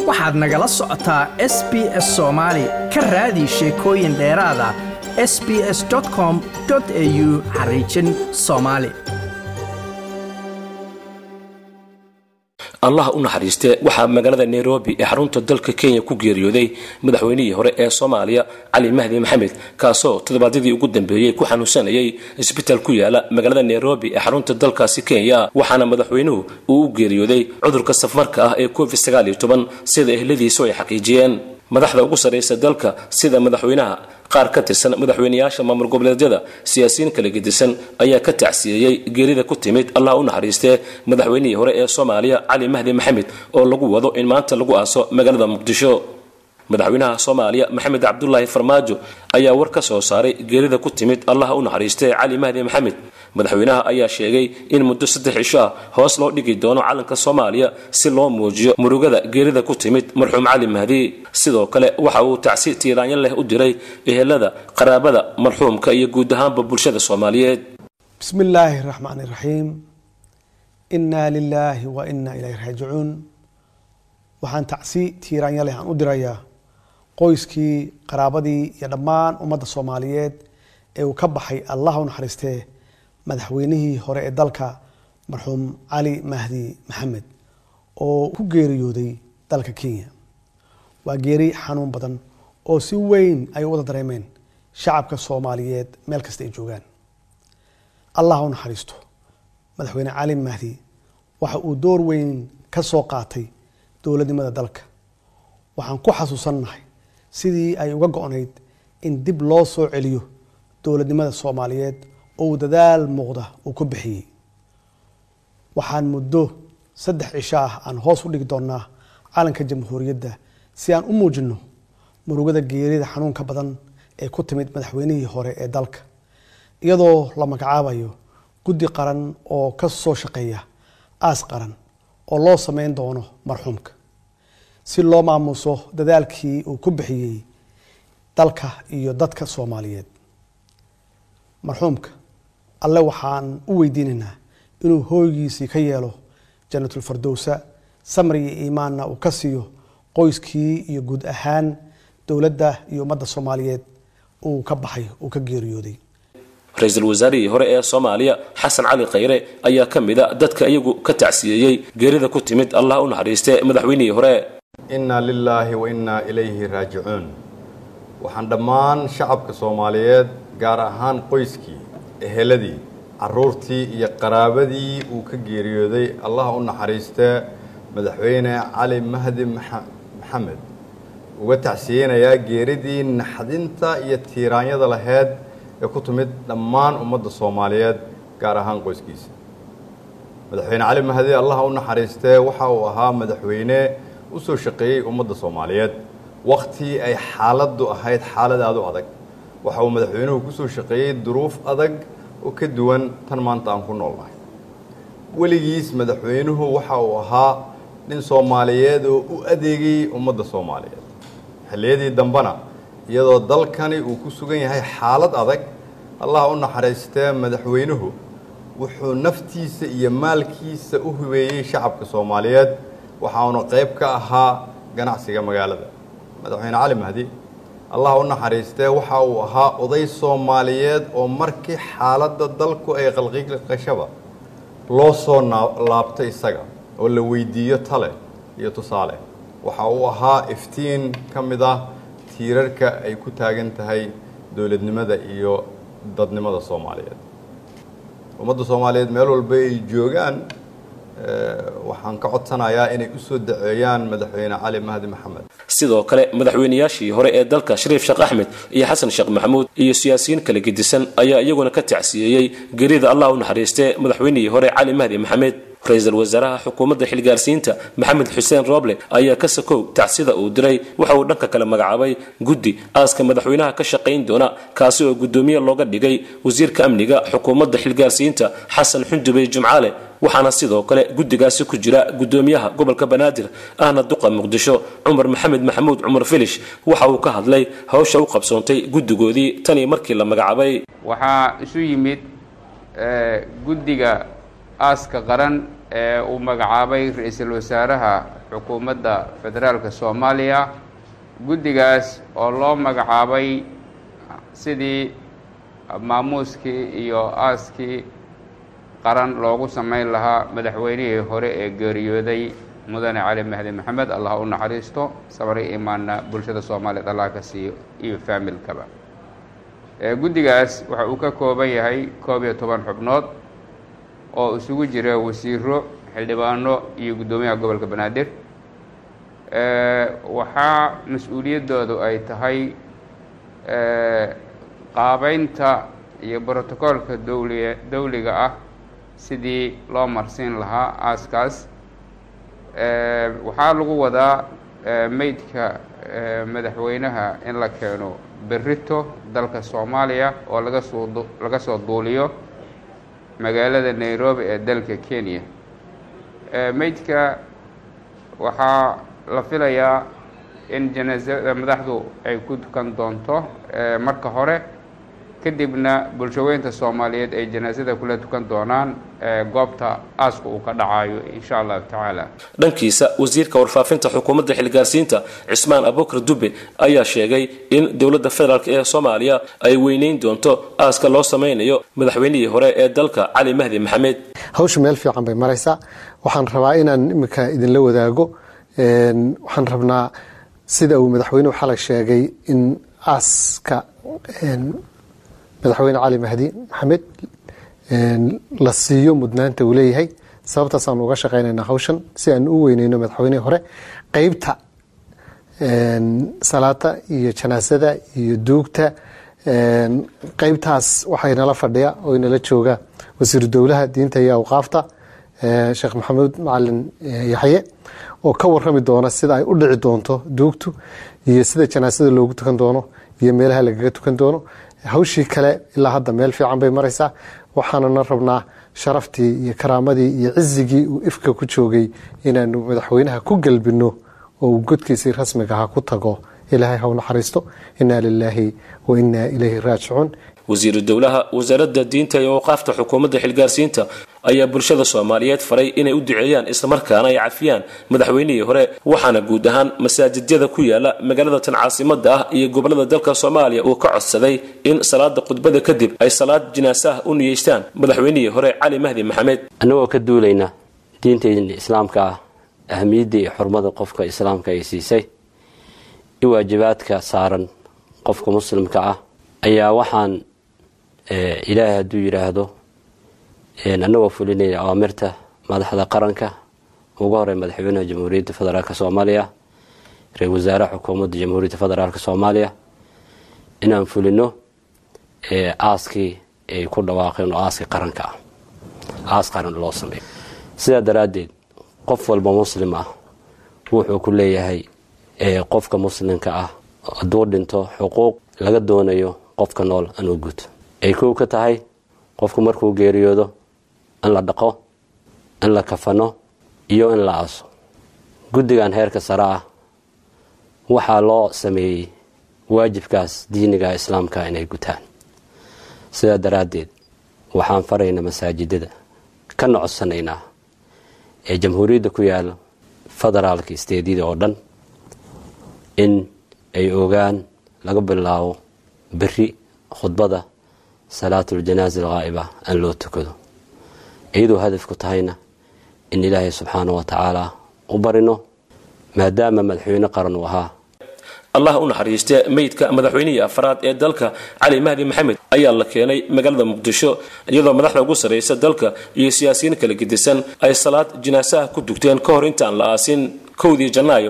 waxaad nagala socotaa s b s soomaali ka raadi sheekooyin dheeraada s b s com au xariijin soomaali allah u naxariistee waxaa magaalada nairobi ee xarunta dalka kenya ku geeriyooday madaxweynihii hore ee soomaaliya cali mahdi maxamed kaasoo toddobaadyadii ugu dambeeyey ku xanuunsanayay isbitaal ku yaala magaalada nairobi ee xarunta dalkaasi kenya waxaana madaxweynuhu uu u geeriyooday cudurka safmarka ah ee covid sida ehladiisu ay xaqiijiyeen madaxda ugu sarraysa dalka sida madaxweynaha qaar ka tirsan madaxweynayaasha maamul goboleedyada siyaasiyiin kala gedisan ayaa ka tacsiyeeyey geerida ku timid allah u naxariistee madaxweynihii hore ee soomaaliya cali mahdi maxamed oo lagu wado in maanta lagu aaso magaalada muqdisho madaxweynaha soomaaliya maxamed cabdulaahi farmaajo ayaa war ka soo saaray geerida ku timid allah u naxariistee cali mahdi maxamed madaxweynaha ayaa sheegay in muddo saddex cisho ah hoos loo dhigi doono calanka soomaaliya si loo muujiyo murugada geerida ku timid marxuum cali mahdi sidoo kale waxa uu tacsi tiiraanyo leh u diray ehelada qaraabada marxuumka iyo guud ahaanba bulshada soomaaliyeed bismi illaahi raxmaani raxiim innaa lilaahi wa innaa ilayhi raajicuun waxaan tacsi tiiraanyo leh aan u dirayaa qoyskii qaraabadii iyo dhammaan ummadda soomaaliyeed ee uu ka baxay allah u naxariistee madaxweynihii hore ee dalka marxuum cali mahdi maxamed oo ku geeriyooday dalka kenya waa geeri xanuun badan oo si weyn ay u wada dareemeen shacabka soomaaliyeed meel kasta ay joogaan allah u naxariisto madaxweyne cali mahdi waxa uu door weyn ka soo qaatay dowladnimada dalka waxaan ku xasuusannahay sidii ay uga go-nayd in dib loo soo celiyo dowladnimada soomaaliyeed oo uu dadaal muuqda uu ku bixiyey waxaan muddo saddex cisho ah aan hoos u dhigi doonnaa calanka jamhuuriyadda si aan u muujinno murugada geerida xanuunka badan ee ku timid madaxweynihii hore ee dalka iyadoo la magacaabayo guddi qaran oo ka soo shaqeeya aas qaran oo loo sameyn doono marxuumka si loo maamuuso dadaalkii uu ku bixiyey dalka iyo dadka soomaaliyeed marxuumka alle waxaan u weydiinaynaa inuu hooygiisii ka yeelo janatulfardowsa samri iyo iimaanna uu ka siiyo qoyskii iyo guud ahaan dowladda iyo ummadda soomaaliyeed uu ka baxay uu ka geeriyooday ra-iisul wasaarihii hore ee soomaaliya xasan cali khayre ayaa ka mid a dadka iyagu ka tacsiyeeyey geerida ku timid allah u naxariistee madaxweynihii hore innaa lilaahi wa innaa ilayhi raajicuun waxaan dhammaan shacabka soomaaliyeed gaar ahaan qoyskii eheladii caruurtii iyo qaraabadii uu ka geeriyooday allah u naxariistee madaxweyne cali mahdi maxamed uga tacsiyeynayaa geeridii naxdinta iyo tiiraanyada laheyd ee ku timid dhammaan ummadda soomaaliyeed gaar ahaan qoyskiisa madaxweyne cali mahdi allah u naxariistee waxa uu ahaa madaxweyne u soo shaqeeyey ummadda soomaaliyeed wakhtii ay xaaladdu ahayd xaalad aada u adag waxa uu madaxweynuhu ku soo shaqeeyey duruuf adag oo ka duwan tan maanta aan ku noolnahay weligiis madaxweynuhu waxa uu ahaa nin soomaaliyeed oo u adeegayey ummadda soomaaliyeed xilliyadii dambena iyadoo dalkani uu ku sugan yahay xaalad adag allah u naxariistee madaxweynuhu wuxuu naftiisa iyo maalkiisa u hubeeyey shacabka soomaaliyeed waxauna qayb ka ahaa ganacsiga magaalada madaxweyne cali mahdi allah u naxariistee waxa uu ahaa oday soomaaliyeed oo markii xaaladda dalku ay qalqiqashaba loo soo laabtay isaga oo la weydiiyo tale iyo tusaale waxa uu ahaa iftiin ka mid ah tiirarka ay ku taagan tahay dowladnimada iyo dadnimada soomaaliyeed ummadda soomaaliyeed meel walba ay joogaan waxaan ka codsanayaa inay u soo daceeyaan madaxweyne cali mahdi maxamed sidoo kale madaxweynayaashii hore ee dalka shariif sheekh axmed iyo xasan sheekh maxamuud iyo siyaasiyiin kala gedisan ayaa iyaguna ka tacsiyeeyey gerida allah u naxariistee madaxweynihii hore cali mahdi maxamed ra-iisul wasaaraha xukuumadda xilgaarsiinta maxamed xuseen rooble ayaa ka sakow tacsida uu diray waxa uu dhanka kale magacaabay guddi aaska madaxweynaha ka shaqayn doona kaasi oo guddoomiye looga dhigay wasiirka amniga xukuumadda xilgaarsiinta xasan xundubey jumcaale waxaana sidoo kale guddigaasi ku jira guddoomiyaha gobolka banaadir ahna duqa muqdisho cumar maxamed maxamuud cumar filish waxa uu ka hadlay hawsha u qabsoontay guddigoodii tanii markii la magacaabay waxaa isu yimid guddiga aaska qaran ee uu magacaabay ra-iisul wasaaraha xukuumadda federaalka soomaaliya guddigaas oo loo magacaabay sidii maamuuskii iyo aaskii qaran loogu samayn lahaa madaxweynihii hore ee geeriyooday mudane cali mahdi maxamed allah u naxariisto sabri imaanna bulshada soomaaliyeed allah ka siiyo iyo faamilkaba guddigaas waxa uu ka kooban yahay koob iyo toban xubnood oo isugu jira wasiiro xildhibaano iyo guddoomiyaha gobolka banaadir waxaa mas-uuliyaddoodu ay tahay qaabeynta iyo brotocoolka dowliga dowliga ah sidii loo marsiin lahaa aaskaas waxaa lagu wadaa meydka madaxweynaha in la keeno berrito dalka soomaaliya oo laga soo laga soo duuliyo magaalada nairobi ee dalka kenya meydka waxaa la filayaa in janaasada madaxdu ay ku tukan doonto marka hore kadibna bulshaweynta soomaaliyeed ay janaasada kula tukan doonaan goobta aaska uu ka dhacayo insha allahu tacaala dhankiisa wasiirka warfaafinta xukuumadda xilgaarsiinta cismaan abukar dube ayaa sheegay in dowladda federaalk ee soomaaliya ay weyneyn doonto aaska loo sameynayo madaxweynihii hore ee dalka cali mahdi maxamed hawsha meel fiican bay maraysaa waxaan rabaa inaan iminka idinla wadaago waxaan rabnaa sida uu madaxweynuhu xalay sheegay in aaska madaxweyne cali mahdi maxamed la siiyo mudnaanta uu leeyahay sababtaasaan uga shaqeynayna hawshan si aan u weyneyno madaxweynihii hore qeybta salaata iyo janaasada iyo duugta qeybtaas waxay nala fadhiya oo inala jooga wasiiru dowlaha diinta iyo awqaafta sheekh maxamuud macalin yaxye oo ka warami doona sida ay u dhici doonto duugtu iyo sida janaasada loogu tukan doono iyo meelaha lagaga tukan doono hawshii kale ilaa hadda meel fiican bay maraysaa waxaanana rabnaa sharaftii iyo karaamadii iyo cizigii uu ifka ku joogay inaanu madaxweynaha ku galbino oo uu godkiisii rasmiga aha ku tago ilaahay ha u naxariisto inaa lilaahi wa inaa ilayhi raajicuun wasiiru dowlaha wasaaradda diinta iyo awqaafta xukuumadda xilgaarsiinta ayaa bulshada soomaaliyeed faray inay u duceeyaan islamarkaana ay cafiyaan madaxweynihii hore waxaana guud ahaan masaajidyada ku yaala magaalada tan caasimada ah iyo gobolada dalka soomaaliya uu ka codsaday in salaada khudbada kadib ay salaad jinaasaha u niyeystaan madaxweynihii hore cali mahdi maxamed annagoo ka duulayna diintayda islaamka ah ahamiyadda iyo xurmada qofka islaamka ay siisay i waajibaadka saaran qofka muslimka ah ayaa waxaan ilaahay hadduu yidhaahdo annagoo fulinaya awaamirta madaxda qaranka ugu horey madaxweynaha jamhuuriyadda federaalk soomaaliya ra-isul wasaaraha xukuumadda jamhuuriyadda federaalk soomaaliya inaan fulino aaskii ay ku dhawaaqeen oo aaskii qaranka ah aas qaran loo sameeyo sidaa daraaddeed qof walba muslim ah wuxuu ku leeyahay qofka muslimka ah hadduu dhinto xuquuq laga doonayo qofka nool anuu guto ay kow ka tahay qofku markuu geeriyoodo in la dhaqo in la kafano iyo in la aaso guddigan heerka sare ah waxaa loo sameeyey waajibkaas diiniga islaamka inay gutaan sidaa daraaddeed waxaan faraynaa masaajidada ka nocodsanaynaa ee jamhuuriyadda ku yaala federaalka isteedyada oo dhan in ay ogaan laga bilaabo beri khudbada salaatuljanaaza alghaa'iba aan loo tukado iyadoo hadafku tahayna in ilaahay subxaana wa tacaala u barino maadaama madaxweyne qaran uu ahaa allah u naxariiste meydka madaxweynihii afraad ee dalka cali mahdi maxamed ayaa la keenay magaalada muqdisho iyadoo madaxda ugu sarraysa dalka iyo siyaasiyiin kala gedisan ay salaad jinaasaha ku dugteen ka hor intaan la aasin kowdii janaayo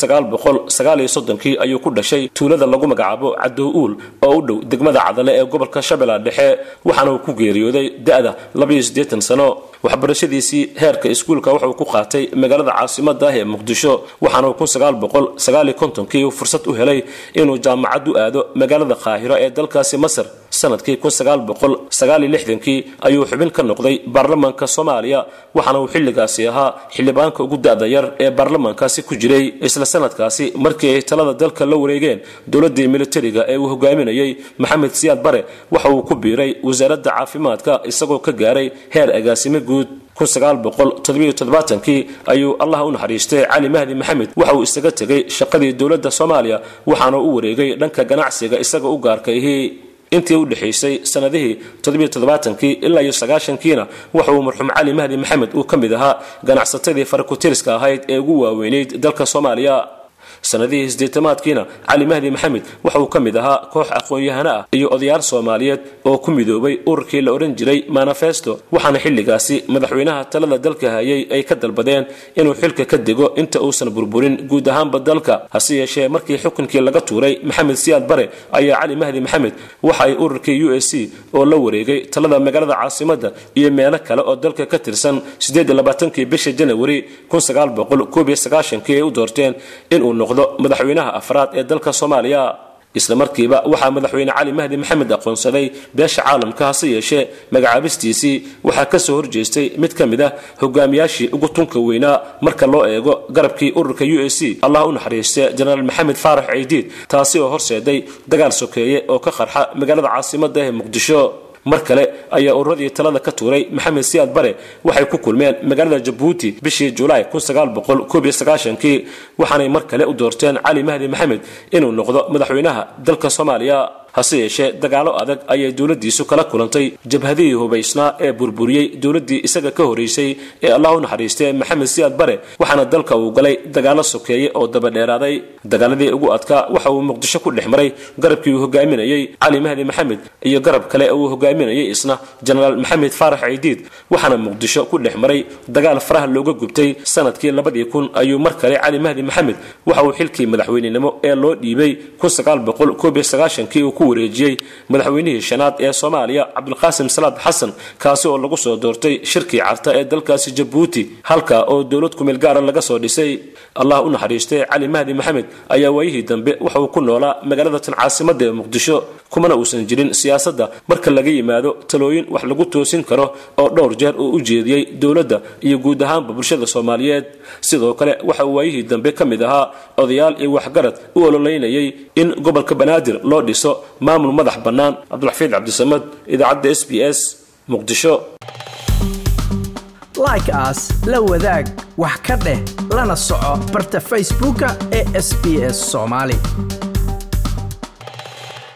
kii ayuu ku dhashay tuulada lagu magacaabo cadow uul oo u dhow degmada cadale ee gobolka shabeella dhexe waxaana uu ku geeriyooday da-da sano waxbarashadiisii heerka iskuulka wuxuu ku qaatay magaalada caasimada ah ee muqdisho waxaana uu kii fursad u helay inuu jaamacad u aado magaalada qaahiro ee dalkaasi masar sanadkii kii ayuu xubin ka noqday baarlamaanka soomaaliya waxaana uu xilligaasi ahaa xildhibaanka ugu da-da yar ee baarlamaankaasi ku jiray isla sanadkaasi markii ay talada dalka la wareegeen dowladii militariga ee uu hogaaminayay maxamed siyaad bare waxa uu ku biiray wasaaradda caafimaadka isagoo ka gaaray heer agaasimo guud kii ayuu allah u naxariistay cali mahdi maxamed waxa uu isaga tegay shaqadii dowladda soomaaliya waxaana u wareegay dhanka ganacsiga isaga u gaarka ihi intii u dhexaysay sanadihii kii ilaa iyo sagaashankiina waxa uu marxuum cali mahdi maxamed uu ka mid ahaa ganacsatadii farakutiriska ahayd ee ugu waaweynayd dalka soomaaliya sanadihii sideetamaadkiina cali mahdi maxamed waxa uu ka mid ahaa koox aqoon-yahano ah iyo odayaal soomaaliyeed oo ku midoobay ururkii la odhan jiray manifesto waxaana xilligaasi madaxweynaha talada dalka hayay ay ka dalbadeen inuu xilka ka dego inta uusan burburin guud ahaanba dalka hase yeeshee markii xukunkii laga tuuray maxamed siyaad bare ayaa cali mahdi maxamed waxa ay ururkii u s c oo la wareegay talada magaalada caasimadda iyo meelo kale oo dalka ka tirsan kii bisha janawari ay u doorteen inuu noqdo madaxweynaha afraad ee dalka soomaaliya isla markiiba waxaa madaxweyne cali mahdi maxamed aqoonsaday beesha caalamka hase yeeshee magacaabistiisii waxaa kasoo horjeestay mid ka mid ah hogaamiyaashii ugu tunka weynaa marka loo eego garabkii ururka u s c allah u naxariiste jenaraal maxamed faarax ciidiid taasi oo horseeday dagaal sokeeye oo ka qarxa magaalada caasimada ee muqdisho mar kale ayaa ururadii talada ka tuuray maxamed siyaad bare waxay ku kulmeen magaalada jabuuti bishii julaay kii waxaanay mar kale u doorteen cali mahdi maxamed inuu noqdo madaxweynaha dalka soomaaliya hase yeeshee dagaalo adag ayay dowladiisu kala kulantay jabhadihii hubaysnaa ee burburiyey dowladii isaga ka horeysay ee allah u naxariistay maxamed siyaad bare waxaana dalka uu galay dagaalo sokeeye oo dabadheeraaday dagaaladii ugu adkaa waxa uu muqdisho ku dhex maray garabkii uu hogaaminayey cali mahdi maxamed iyo garab kale uu hogaaminayay isna jenaraal maxamed faarax ciidiid waxaana muqdisho ku dhex maray dagaal faraha looga gubtay sanadkii labadii kun ayuu mar kale cali mahdi maxamed waxa uu xilkii madaxweynenimo ee loo dhiibay kii uu ku wareejiyey madaxweynihii shanaad ee soomaaliya cabdulqaasim salaad xasan kaasi oo lagu soo doortay shirkii carta ee dalkaasi jabuuti halka oo dowlad kumeel gaara laga soo dhisay allah u naxariistay cali mahdi maxamed ayaa waayihii dambe waxa uu ku noolaa magaalada tan caasimada ee muqdisho kumana uusan jirin siyaasadda marka laga yimaado talooyin wax lagu toosin karo oo dhowr jeer uu u jeediyey dowladda iyo guud ahaanba bulshada soomaaliyeed sidoo kale waxa uu waayihii dambe ka mid ahaa odayaal iyo waxgarad u ololeynayay in gobolka banaadir loo dhiso maamul madax bannaan cabdulxafiid cabdisamad idaacadda s b s muqdisho like aas la wadaag wax ka dheh lana soco barta facebooka ee sb s soomaali